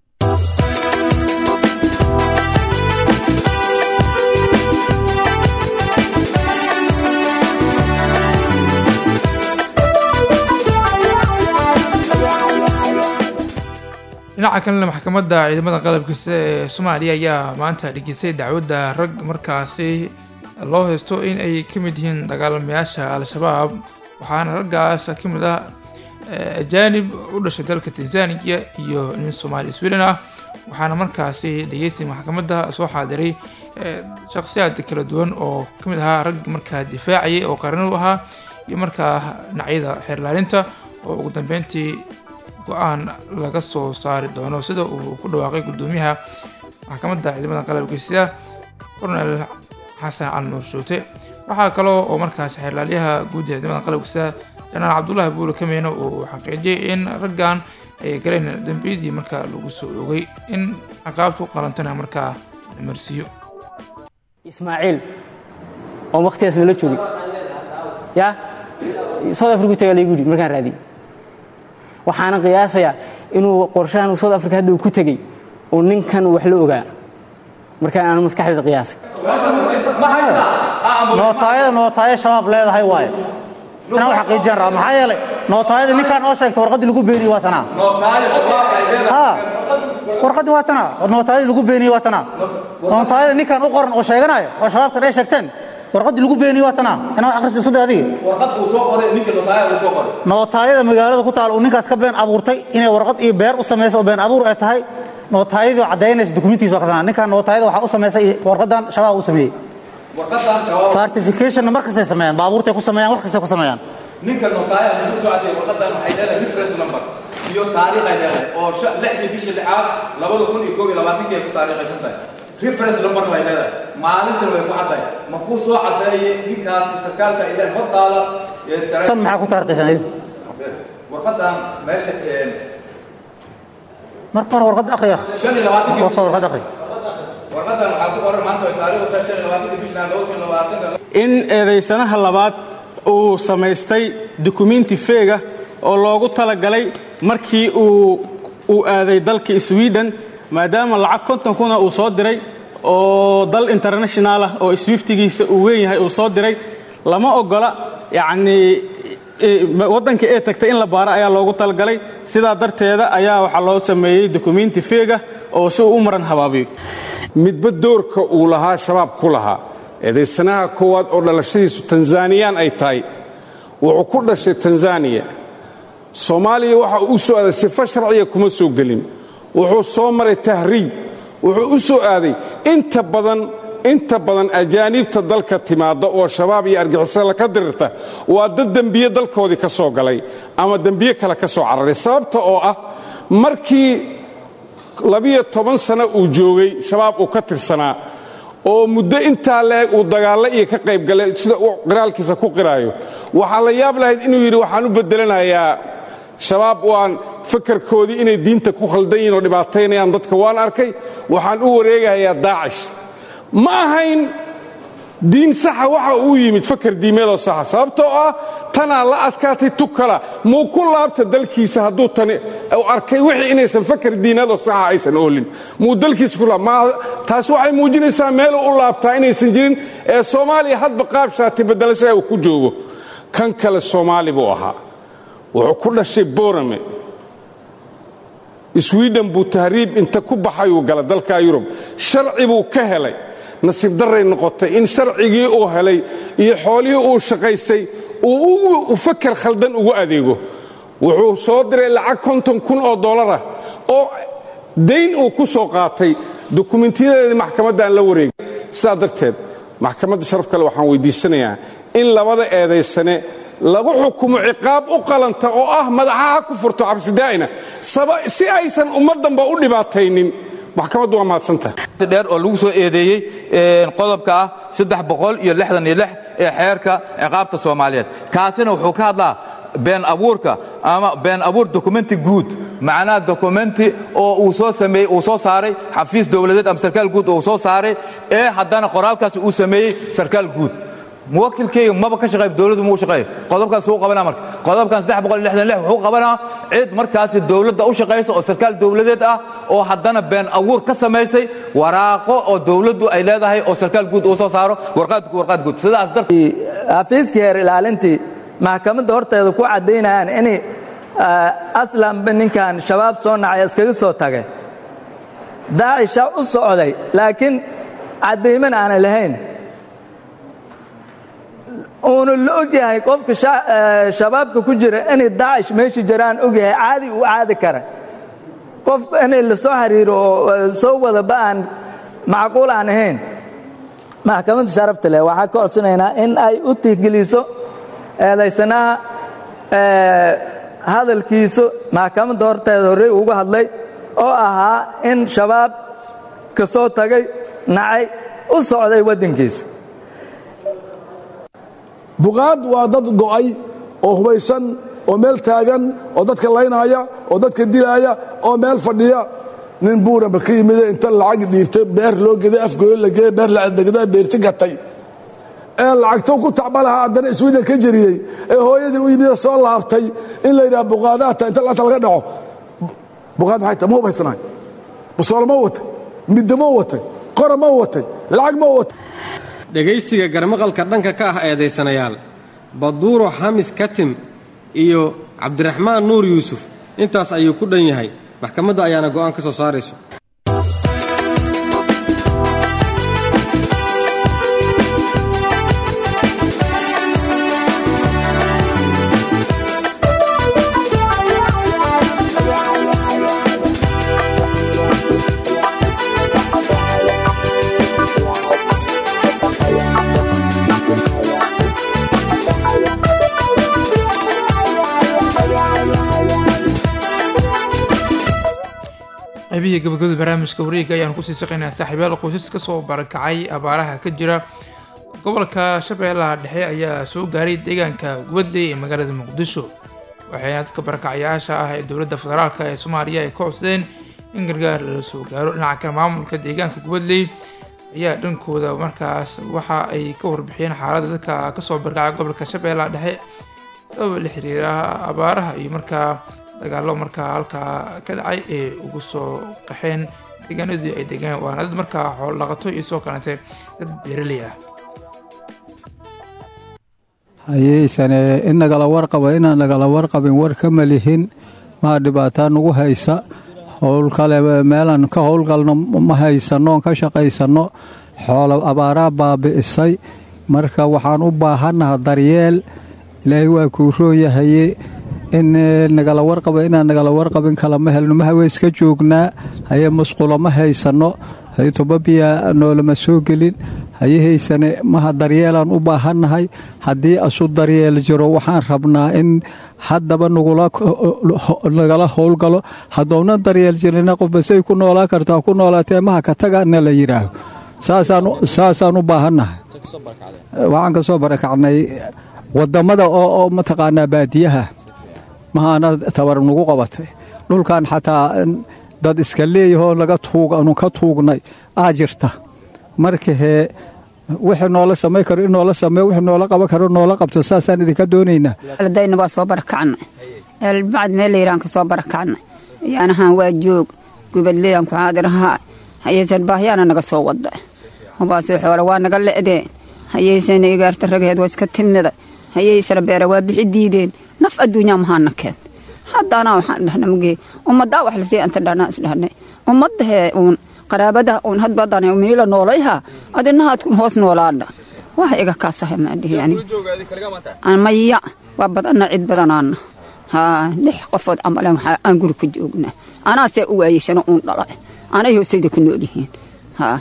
dhinaca kalena maxkamadda ciidamada qalabkiisa ee soomaaliya ayaa maanta dhegeystay dacwadda rag markaasi loo haysto in ay ka mid yihiin dagaalamayaasha al-shabaab waxaana raggaas ka mid ah ajaanib u dhashay dalka tanzaniya iyo nin soomaali sweden ah waxaana markaasi dhegeysi maxkamadda soo xaadiray shakhsiyaad kala duwan oo ka mid ahaa rag markaa difaacayay oo qaran u ahaa iyo markaa dhinacyada xeerlaalinta oo ugu dambeyntii go-aan laga soo saari doono sida uu ku dhawaaqay guddoomiyaha maxkamadda ciidamada qalabkiisa cornel xasan cali nuur shoote waxaa kaloo oo markaas xeerlaalyaha guud ee ciidamada qalabkiisa janaal cabdullaahi buule kameyna uu xaqiijiyay in raggan ay galeen dambiyadii markaa lagu soo ogay in caqaabta u qalantana markaa la marsiiyo ismaaciil oo wakhtigaas nala joogay ya south africa tagaa laygu yidhi markaan raadiyey waxaana qiyaasayaa inuu qorshahan south africa hadda uu ku tegey uu ninkan wax la ogaa markaan aanu maskaxdeeda qiyaasay nootaayada nootaaya shabaab leedahay waaye inaan u xaqiijiyaan rabaa maxaa yeelay nootaayada ninkaan oo sheegta warqaddii lagu beeniye waa tanaa warqaddii waa tanaa nootaayadii lagu beeniyey waa tanaa nootaayada ninkan u qoran oo sheeganaya oo shabaabkan ay sheegteen warqaddii lagu beeniyey waa tanaa inaa akhrista isku day adiga warqad uu soo qoray ninka notaaya uu soo qoray nootaayada magaalada ku taal uu ninkaas ka been abuurtay inay warqad iyo beer u samaysa oo been abuur ay tahay nootaayadii oo caddaynaysa dukumentiisa waa kasanaa ninkan nootaayada waxaa u samaysay warqaddan shabaab u sameeyey warqadan shabaab certificationna mar kastay sameeyaan baabuurtay ku sameeyaan wax kastay ku sameeyaan ninka notaaya wuxuu soo cadeeyay warqadan waxay leedahay reference number iyo taariikh ay leedahay oo sha- lixdii bishii lixaad labada kun iyo koob iyo labaatankii ay ku taariikhaysan tahay reference number way leedahay maalintan way ku caddahay ma kuu soo cadeeyey ninkaasi sarkaalka ilaahay hortaada ee sare- tan maxaa ku taarikhaysan adiga warqadan meesha een, marka hore warqadda akhriya shan iyo labaatankii warqad warqad akhri warqadan waxaa ku qoran maanta way taariikhdu tahay shan iyo labaatankii bishii lixaad labada kun iyo labaatanka in eedaysanaha labaad uu samaystay dukumenti feega oo loogu talagalay markii uu uu aaday dalka sweden maadaama lacag konton kuna uu soo diray oo dal international ah oo swiftigiisa uu weyn yahay uu soo diray lama ogola yacnii waddanka ee tagtay in la baaro ayaa loogu talagalay sidaa darteeda ayaa waxaa loo sameeyey dukumenti feega oo si uu u maran habaabiyo midba doorka uu lahaa shabaab ku lahaa eedaysanaha koowaad oo dhalashadiisu tanzaniyaan ay tahay wuxuu ku dhashay tanzaniya soomaaliya waxa uu u soo aaday sifo sharciya kuma soo gelin wuxuu soo maray tahriib wuxuu u soo aaday inta badan inta badan ajaaniibta dalka timaadda oo shabaab iyo argixisada ka dirirta waa dad dembiye dalkoodii ka soo galay ama dembiye kale ka soo cararay sababta oo ah markii labiyo toban sano uu joogay shabaab uu ka tirsanaa oo muddo intaa leeg uu dagaallo iyo ka qayb galay sida uu qiraalkiisa ku qiraayo waxaa la yaab lahayd inuu yidhi waxaan u bedelanayaa shabaab waan fakarkoodii inay diinta ku khaldan yihin oo dhibaataynayaan dadka waan arkay waxaan u wareegayaa daacish ma ahayn diin saxa waxa uu yimid fakar diimeedoo saxa sababtoo ah tanaa la adkaatay tukala muu ku laabta dalkiisa hadduu tani u arkay wixii inaysan fakar diineedoo saxa aysan oolin muu dalkiisa ku laab ma taas waxay muujinaysaa meeluu u laabtaa inaysan jirin ee soomaaliya hadba qaab shaati bedelashaa uu ku joogo kan kale soomaali buu ahaa wuxuu ku dhashay borame sweden buu tahriib inta ku baxayuu gala dalka yurub sharci buu ka helay nasiib darray noqotay in sharcigii uu helay iyo xoolihii uu shaqaystay uu fakar khaldan ugu adeego wuxuu soo diray lacag konton kun oo dollarah oo dayn uu ku soo qaatay dukumentiyadeedii maxkamaddaan la wareegay sidaa darteed maxkamadda sharaf kale waxaan weydiisanayaa in labada eedaysane lagu xukumo ciqaab u qalanta oo ah madaxaha ku furto cabsidaa'ina si aysan ummaddanba u dhibaataynin maxkamaddu waa mahadsantahay dheer oo lagu soo eedeeyey qodobka ah saddex boqol iyo lixdan iyo lix ee xeerka ciqaabta soomaaliyeed kaasina wuxuu ka hadlaa been abuurka ama been abuur dokumenti guud macnaha dokumenti oo uu soo sameeyey uu soo saaray xafiis dowladeed ama sarkaal guud oo uu soo saaray ee haddana qoraalkaasi uu sameeyey sarkaal guud muwakilkeyga maba ka shaqeey dowladdu muu shaqeey qodobkaas wuu qabanaa marka qodobkan saddex boqol iyo lixdan lix wuxuu qabanaa cid markaasi dowladda u shaqaysa oo sarkaal dowladeed ah oo haddana been abuur ka samaysay waraaqo oo dowladdu ay leedahay oo sarkaal guud uu soo saaro warqaad warqaad guud sidaas darteed xafiiskii heer ilaalintii maxkamadda horteeda ku caddaynayaan in aslanba ninkan shabaab soo nacay iskaga soo tagay daacisha u socday laakiin caddayman aanay lahayn uuna la ogyahay qofka shabaabka ku jira inay daacish meesha jiraan ogyahay caadi uu caadi kara qof inay la soo xiriiro oo soo wadaba aan macquul aan ahayn maxkamadda sharafta leh waxaa ka codsanaynaa in ay u tixgeliso eedaysanaha hadalkiisu maxkamadda horteeda horey uga hadlay oo ahaa in shabaab ka soo tagay nacay u socday waddankiisa buqaad waa dad go'ay oo hubaysan oo meel taagan oo dadka laynaaya oo dadka dilaaya oo meel fadhiya nin buuraba ka yimide inta lacag dhiibtay beer loo geday afgooyo la geeyey beer ladegda beerti gatay ee lacagto ku tacba lahaa haddana iswiidan ka jeriyey ee hooyadii u yimide soo laabtay in la yidhaha buqaadaata inta lacagta laga dhaco buqaad maxay tahay ma hubaysanahay busoolo ma watay midda ma watay qora ma watay lacag ma watay dhegaysiga garmaqalka dhanka ka ah eedaysanayaal baduuro xamis katim iyo cabdiraxmaan nuur yuusuf intaas ayuu ku dhan yahay maxkamadda ayaana go'aan ka soo saarayso qaybihii gabagabada barnaamijka wareega ayaan kusii shaqeynaa saaxiibayaal qoysas ka soo barakacay abaaraha ka jira gobolka shabeellaha dhexe ayaa soo gaaray deegaanka gubadley ee magaalada muqdisho waxayna dadka barakacayaasha ah ee dowladda federaalk ee soomaaliya ay ka codsadeen in gargaar lala soo gaaro dhinaca kale maamulka deegaanka gubadley ayaa dhankooda markaas waxa ay ka warbixiyeen xaaladda dadka kasoo barakacay gobolka shabeellaha dhexe sababa la xiriira abaaraha iyo markaa dagaalo markaa halkaa ka dhacay ee ugu soo qaxeen deegaanadii ay degaan waana dad markaa xoolo dhaqato iyo soo kalantay dad beeraley ah hayeysane in nagala warqaba inaan nagala warqabin war kama lihin maa dhibaataa nagu haysa howl kale meelaan ka howlgalno ma haysanno oon ka shaqaysanno xoolo abaaraa baabi'isay marka waxaan u baahannaha daryeel ilaahay waa kuu rooyahaye in nagala warqaba inaan nagala warqabin kala ma helno mahawe iska joognaa haye musqulo ma haysanno haye tobabiya noolama soo gelin haye haysane maha daryeelaan u baahannahay haddii asu daryeel jiro waxaan rabnaa in haddaba nagala howlgalo haddowna daryeel jirina qofba say ku noolaa kartaa ku noolaatee maha ka taga na la yidhaaho saasaan u baahannahay waxaan ka soo barakacnay wadamada oo mataqaanaa baadiyaha mahaana tabar nagu qabatay dhulkan xataa dad iska leeyahoo laga tuuganu ka tuugnay aa jirta marka hee wixii noola samay karo in noola sameeyo wixii noola qaban karo noola qabto saasaan idinka doonaynaa dayna waa soo barakacnay bacd meel layiraan ka soo barakacnay yaanahaan waa joog gubadleyan ku caadirahaa hayeysan baahyaana naga soo wada hubaasoo xoole waa naga le'deen hayeysana igaarta ragaheed waa iska timida hayeysana beera waa bixi diideen naf adduunyaa mahaana keed haddana waxaan dhahna mugee ummaddaa wax lasii anta dhahnaa isdhahnay ummadahee uun qaraabada uun hadbadana minila noolayha adinahaad hoos noolaadha wax iga kaasahay maadhihi aniga maya waa badanna cid badanaana haa lix qofood camalan aan guri ku joognaa anaasee u waayeshana uun dhala anay hoostayda ku nool yihiin haa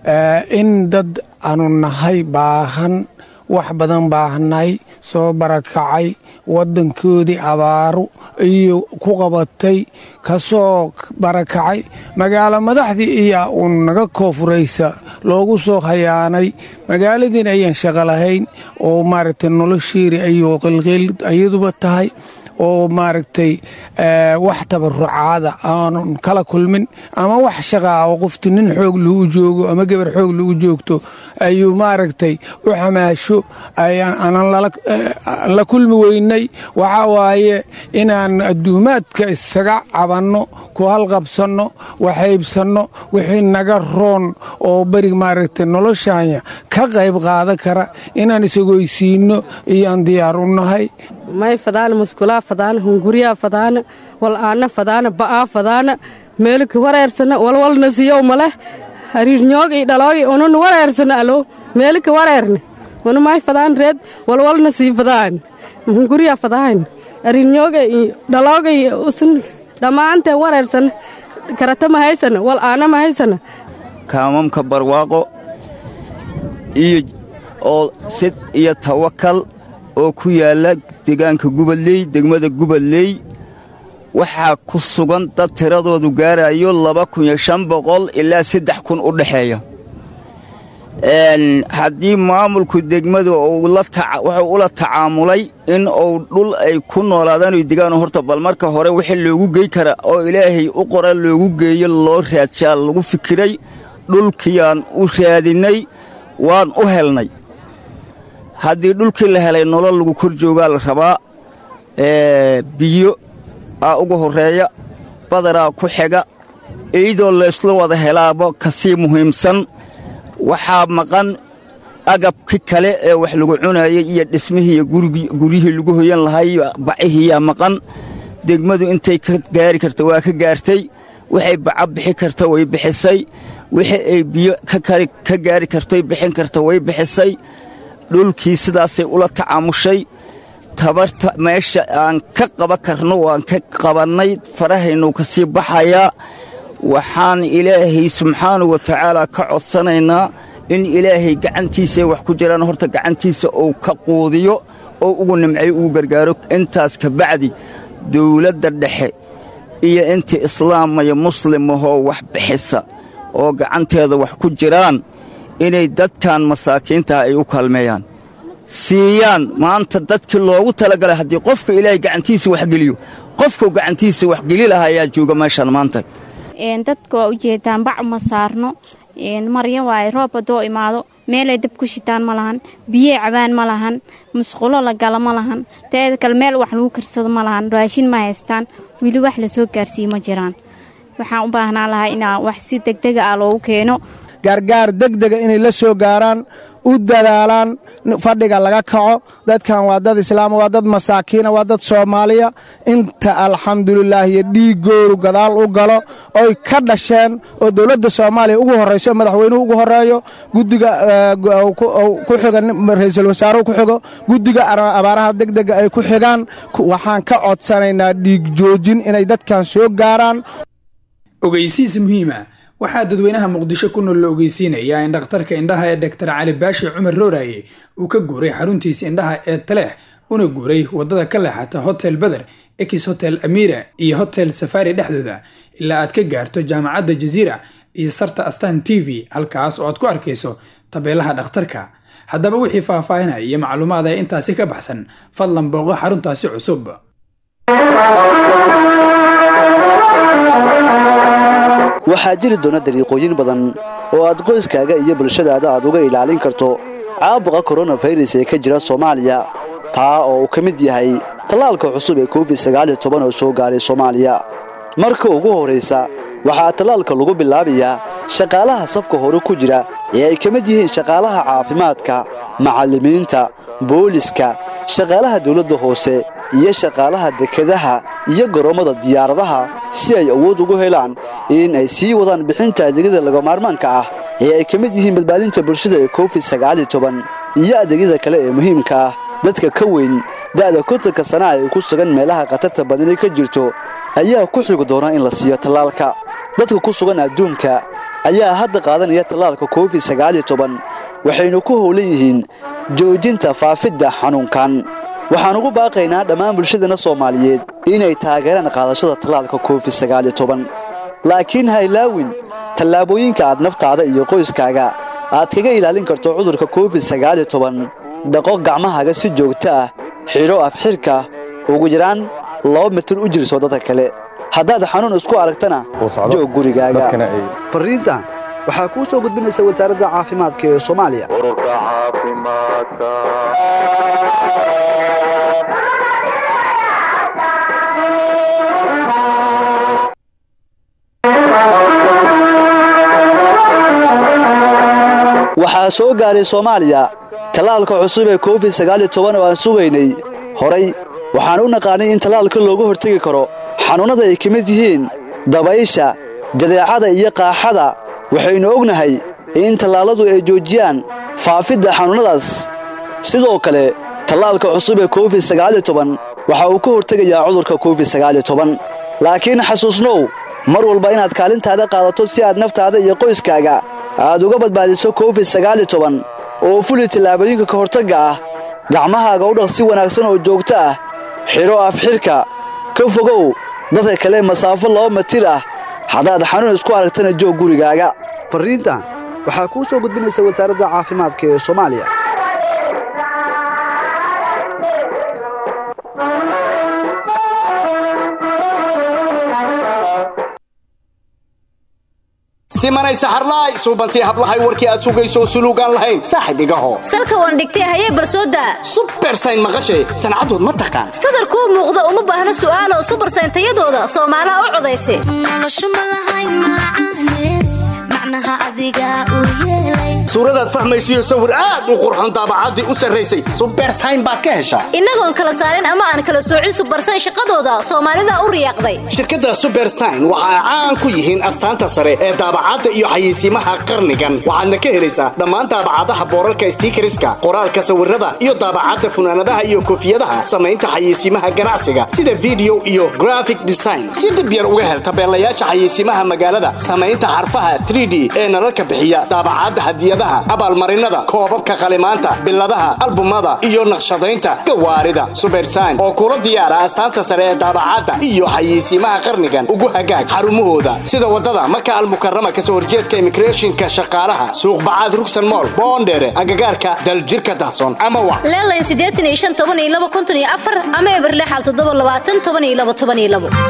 in dad aanu nahay baahan wax badan baahnay soo barakacay waddankoodii abaaru iyo ku qabatay ka soo barakacay magaalo madaxdii iyaa uun naga koofuraysa loogu soo khayaanay magaaladiina ayaan shaqo lahayn oo maaragtay noloshiiri ayuu qilqiil ayaduba tahay oo maaragtay wax tabarucaada aanun kala kulmin ama wax shaqaa oo qofti nin xoog lagu joogo ama gabar xoog lagu joogto ayuu maaragtay u xamaasho aanan la kulmi weynay waxaa waaye inaan adduumaadka isaga cabanno ku halqabsanno waxaybsanno wixii naga roon oo berig maaragtay noloshaanya ka qayb qaadan kara inaan isagoysiinno iyaan diyaar u nahay may fadaana muskulaa fadaana hunguriyaa fadaana wal'aana fadaana ba'aa fadaana meelika wareersana walwalna siyow maleh hariirnyoog i dhaloogi unun wareersana alo meelika wareerne una may fadaan reed walwalna sii fadaan hunguriyaa fadaan hariirnyooga i dhalooga i usun dhammaantee wareersana karata ma haysana wal'aana ma haysana kaamamka barwaaqo iyo oo sid iyo tawakal oo ku yaalla deegaanka gubadley degmada gubadley waxaa ku sugan dad tiradoodu gaarayo laba kun iyo shan boqol ilaa saddex kun u dhexeeya haddii maamulku degmadu wuxuu ula tacaamulay in uu dhul ay ku noolaadaan oy degaan horta bal marka hore wixii loogu gey kara oo ilaahay u qora loogu geeyo loo raadshaa lagu fikiray dhulkiiyaan u raadinnay waan u helnay haddii dhulkii la helay nolol lagu kor joogaa la rabaa biyo aa uga horreeya badaraa ku xiga iyadoo laysla wada helaaba ka sii muhiimsan waxaa maqan agabki kale ee wax lagu cunayay iyo dhismihii iyo guryihii lagu hoyan lahay bacihiiyaa maqan degmadu intay ka gaari karta waa ka gaartay waxay baca bixi karta way bixisay wixii ay biyo ka gaari kartoy bixin karta way bixisay dhulkii sidaasay ula tacaamushay tabarta meesha aan ka qaban karno waan ka qabannay farahaynu ka sii baxayaa waxaan ilaahay subxaanahu wa tacaala ka codsanaynaa in ilaahay gacantiisa wax ku jiraan horta gacantiisa uu ka quudiyo oo ugu nimcayo ugu gargaaro intaas ka bacdi dawladda dhexe iyo intii islaamaya muslimahoo wax bixisa oo gacanteeda wax ku jiraan inay dadkan masaakiintaha ay u kaalmeeyaan siiyaan maanta dadkii loogu talagalay haddii qofka ilaahay gacantiisa waxgeliyo qofkuu gacantiisa waxgeli lahaa ayaa jooga meeshaan maanta dadka waa ujeedaan bac ma saarno marya waaye roob haddoo imaado meelay dab ku shitaan ma lahan biyey cabaan ma lahan musqulo la gala ma lahan teeda kale meel wax lagu karsado ma lahan raashin ma haystaan weli wax lasoo gaarsiiye ma jiraan waxaan u baahnaa lahaa inaa wax si degdega ah loogu keeno gaargaar degdega inay la soo gaaraan u dadaalaan fadhiga laga kaco dadkan waa dad islaama waa dad masaakiina waa dad soomaaliya inta alxamdulilaah iyo dhiigooru gadaal u galo oy ka dhasheen oo dowladda soomaaliya ugu horrayso madaxweynuhu ugu horreeyo guddiga ku xiga ra-iisul wasaaruhu ku xigo guddiga abaaraha degdega ay ku xigaan waxaan ka codsanaynaa dhiig joojin inay dadkan soo gaaraan ogeysiis muhiima waxaa dadweynaha muqdisho ku nool la ogeysiinayaa in dhakhtarka indhaha ee doktor cali baashi cumar rooraye uu ka guuray xaruntiisa indhaha ee taleex una guuray waddada ka leexata hotel beder ex hotel amira iyo hotel safari dhexdooda ilaa aad ka gaarto jaamacadda jaziira iyo sarta astan t v halkaas oo aad ku arkayso tabeelaha dhakhtarka haddaba wixii faahfaahinaya iyo macluumaad ee intaasi ka baxsan fadlan booqo xaruntaasi cusub waxaa jiri doona dariiqooyin badan oo aad qoyskaaga iyo bulshadaada aad uga ilaalin karto caabuqa koronafayras ee ka jira soomaaliya taa oo uu ka mid yahay tallaalka cusub ee covid oo soo gaaray soomaaliya marka ugu horraysa waxaa tallaalka lagu bilaabayaa shaqaalaha safka hore ku jira ee ay ka mid yihiin shaqaalaha caafimaadka macallimiinta booliska shaqaalaha dawladda hoose iyo shaqaalaha dekedaha iyo garoommada diyaaradaha si ay awood ugu helaan in ay sii wadaan bixinta adeegyada lagamaarmaanka ah ee ay ka mid yihiin badbaadinta bulshada ee covid iyo adeegyada kale ee muhiimka ah dadka ka weyn da'da kontanka sana ay ku sugan meelaha khatarta badani ka jirto ayaa ku xigi doona in la siiyo tallaalka dadka ku sugan adduunka ayaa hadda qaadanaya tallaalka covid waxaynu ku howlan yihiin joojinta faafidda xanuunkan waxaan ugu baaqaynaa dhammaan bulshadana soomaaliyeed inay taageeraan qaadashada tallaalka covid laakiin ha ilaawin tallaabooyinka aad naftaada iyo qoyskaaga aad kaga ilaalin karto cudurka covid dhaqo gacmahaaga si joogto ah xidho afxirka ugu yaraan laba mitir u jirso dadka kale haddaad xanuun isku aragtana joog gurigaaga fariintan waxaa kuu soo gudbinaysa wasaaradda caafimaadka ee soomaaliya waxaa soo gaaray soomaaliya tallaalka cusub ee covid oo aan sugaynay horay waxaan u naqaanay in tallaalka looga hortegi karo xanuunnada ay ka mid yihiin dabaysha jadeecada iyo qaaxada waxaynu ognahay in tallaalladu ay joojiyaan faafidda xanuunnadaas sidoo kale tallaalka cusub ee covid waxa uu ka hortegayaa cudurka covid laakiin xasuusnow mar walba inaad kaalintaada qaadato si aad naftaada iyo qoyskaaga aad uga badbaadiso covid oo fuli tallaabooyinka ka hortagga ah gacmahaaga u dhaq si wanaagsan oo joogto ah xidho afxidhka ka fogow dadka kale masaafo laba mitir ah haddaad xanuun isku aragtana joog gurigaaga farriintan waxaa kuu soo gudbinaysa wasaaradda caafimaadka ee soomaaliya simanay saxarlaay suubantii hablahay warkii aad sugayso suluugaan lahayn saaxib igaho salka waan dhigtay hayee barsooda subersayn maqashay sancadood ma taqaan sadarkuu muuqda uma baahna su'aalo subarsayn tayadooda soomaalaha u codaysa suuradaad fahmaysiyo sawir aad u qurxoon daabacaddii u sarraysay subersayn baad ka heshaa innagoon kala saarin ama aan kala soocin subarsan shaqadooda soomaalida u riyaaqday shirkadda subersign waxa ay caan ku yihiin astaanta sare ee daabacadda iyo xayeysiimaha qarnigan waxaadna ka helaysaa dhammaan daabacadaha boorarka stiikariska qoraalka sawirada iyo daabacadda funaanadaha iyo koofiyadaha samaynta xayeysiimaha ganacsiga sida video iyo graphic design si dhib yar uga hel tabeelayaasha xayeysiimaha magaalada samaynta xarfaha 3d ee nalalka bixiya daabacadda hadiyadaha abaalmarinada koobabka qalimaanta biladaha albumada iyo naqshadaynta gawaarida subersign oo kula diyaara astaanta sare ee daabacadda iyo xayeysiimaha qarnigan ugu hagaag xarumahooda sida wadada maka almukarama kasoo horjeedka immigrationka shaqaalaha suuq bacaad rugsan mool boondheere agagaarka daljirka dahsoon ama wa leelayn siddeetan iyo shan toban iyo laba kuntan iyo afar ama eberlexal toddoba labaatan toban iyo laba toban iyo labo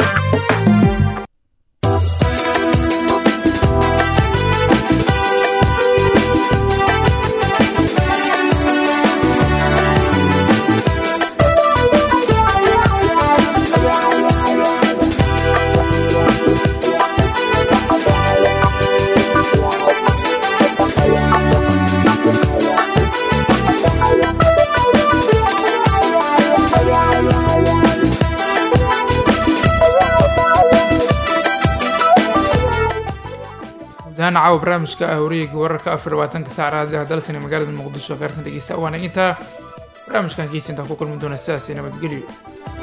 gudahaan caawa barnaamijka ah wareega wararka afar labaatanka saac raadiyaha dalsani magaalada muqdisho qaartan dhegeysta waana intaa barnaamijkan keysa intaan ku kulmi doona sidaasi nabadgelyo